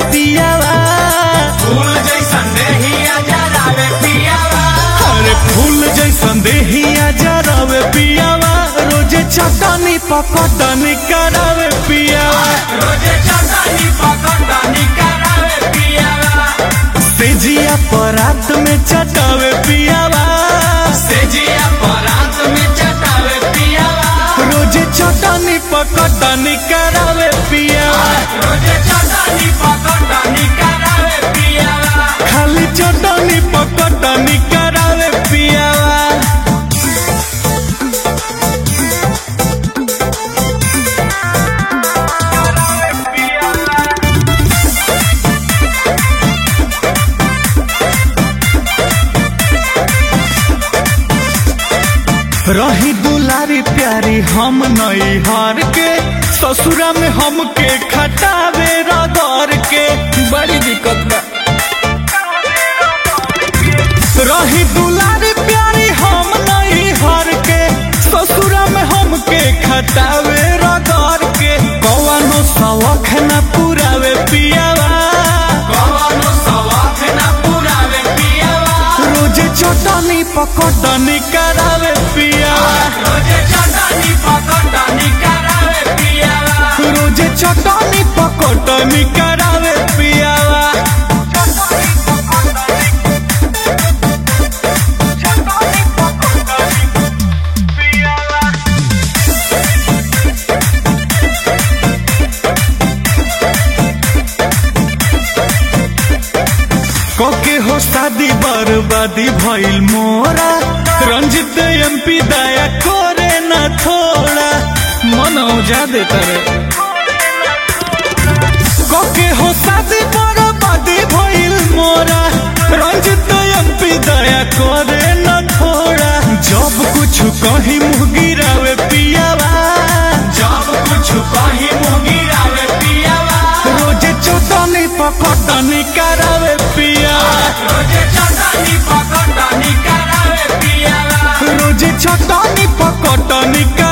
पियावा फूल जैसन देहिया जरावे पियावा अरे फूल जैसन देहिया जरावे पियावा रोजे चटनी पकटनी करावे पियावा रोजे चटनी पकड़नी करावे पियावा तेजिया परात में चटावे पियावा सेजिया परात में चटावे पियावा रोजे चटनी पकटनी करावे पियावा रोजे चटनी पकड़नी करावे पियावा खाली चटनी पकटनी करावे पियावा रही दुलारी प्यारी हम नई हार के ससुरा में हमके खटावे रगड़ के बड़ी दिक्कत बा रही दुलारी प्यारी हम नई हार के ससुरा में हमके खटावे रगड़ के कौनो शौक न पुरावे पियावा कवनो सवाख ना पुरावे पियावा रोजे चटनी पकटनी करावे पियावा रोजे चटनी पकड़नी करावे पियावा रोजे चटनी पकटनी करावे पियावा कोके हो शादी बर्बादी भइल मोरा रंजित एमपी दया करे न थोड़ा मन औजा देता रे कोके हो शादी बर्बादी भइल मोरा रंजित एमपी दया करे न थोड़ा जब कुछ कहीं मुँह गिरावे पियावा जब कुछ कही मुगिरावे पियावा रोजे चटनी पकटनी करावे पियावा रोजे चटनी पकड़नी करावे पियावा रोजे चटनी पकटनी करावे